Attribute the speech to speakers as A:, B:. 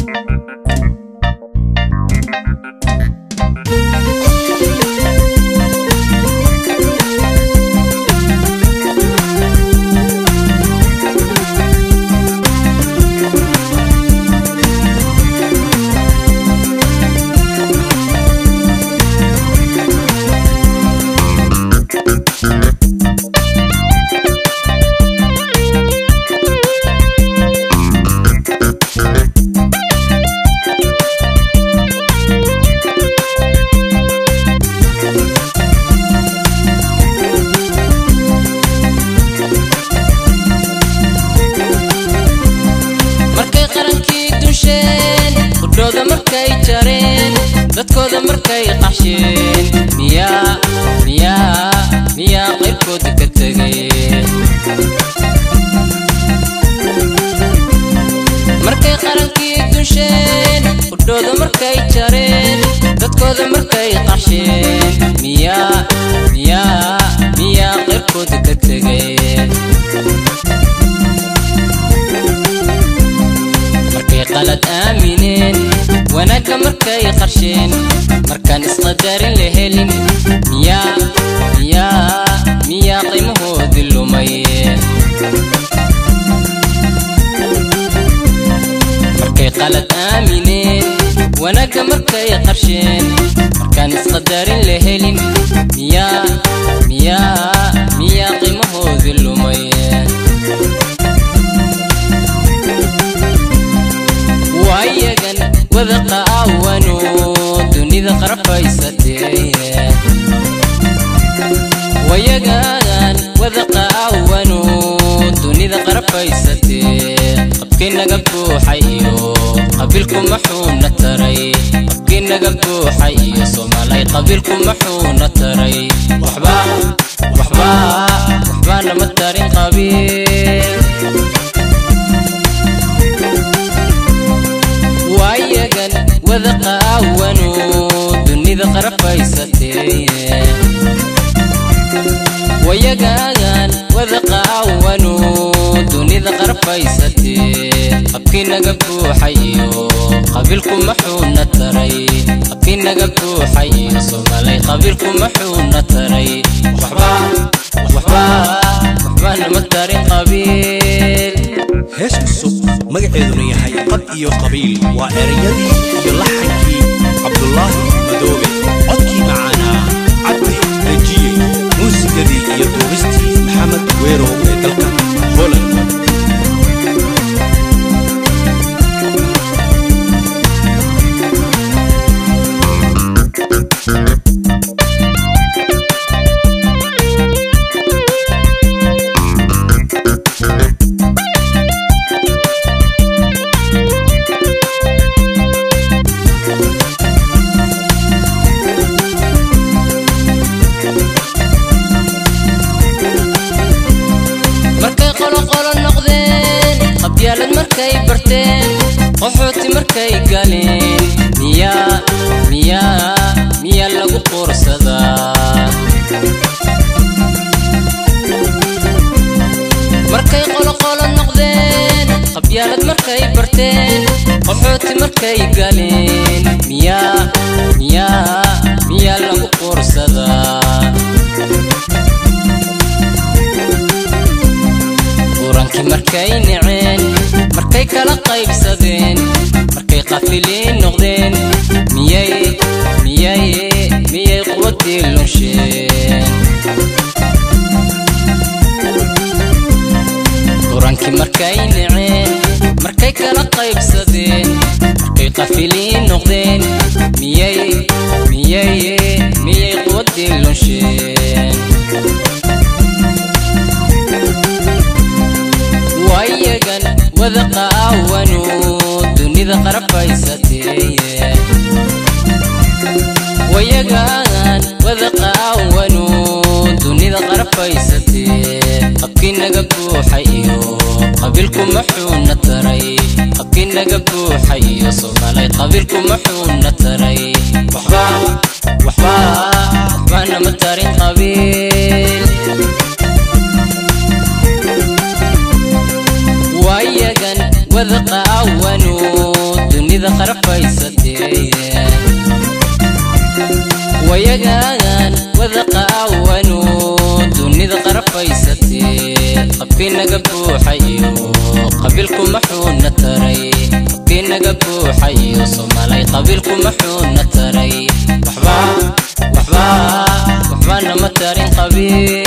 A: markay qarankii dunsheen qudhooda markay jareen dadkooda markay qaxsheen miyaa miyaa miyaa qaybkooda ka tegeen markay qarankii dunsheen qudhooda markay jareen dadkooda markay qaxsheen miyaa miyaa miyaa qaybkooda ka tegeen markay qalad aamineen wanaagga markay qarsheen markaan isqadarin la helin miyaa miyaa miyaa qiimahoodii lumay markay qalad aamineen wanaagga markay qarsheen markaan isqadarin la helin miyaa miyaa miyaa qiimahoodii lumay waayagan wada qaawano dunida qarfaysatee wayagan wada qaawano dunida qarfaysatee qabkii naga buuxay iyo qabiilku maxuuna taray qabkii naga buuxay iyo soomaalay qabiilku maxuuna taray waxba waxba waxba nama tarin qabiil waayagan wada qaawano dunida qarfaysatee wayagagan wada qaawano dunida qarfaysatee qabkii naga buuxay iyo qabiilku maxuuna taray qabkii naga buuxay iyo soomaalay qabiilku maxuuna taray waxba waxba waxba nama tarin qabiil
B: hees cusub magaceeduna yahay qad iyo qabiil waa ereyadii iyo laxankii cabdulaahi madoobe codkii macaanaa cabdi rajiye muusigadii iyo duubistii maxamed weerow ee dalka holand
A: markay qoloqolo noqdeen qabyaalad markay barteen qaxooti markay galeen miyaa miyaa miyaa lagu quursadaa markay qoloqolo noqdeen qabyaalad markay barteen qaxooti markay galeen miyaa miyaa miyaa lagu quursadaa qurankii markay naceen markay kala qaybsadeen markay qafiliin noqdeen miyay miyay miyay quwadii lunsheen qurankii markay naceen markay kala qaybsadeen markay qafiliin noqdeen miyay miyay miyay quwadii lunsheen waayagan wada qaawano dunida qarfaysatee wayagan wada qaawano dunida qarfaysatee qabkii naga buuxay iyo qabiilku maxuuna taray qabkii naga buuxay iyo soomaalay qabiilku maxuuna taray waxba waxba waxba nama tarin qabiil waayagan wada qaawano dunida dunida qarfaysatee wayagaagan wada qaawano dunida qarfaysatee qabkii naga buuxay iyo qabiilku maxuuna taray qabkii naga buuxay iyo soomaalay qabiilku maxuuna taray waxba waxba waxba nama tarin qabiil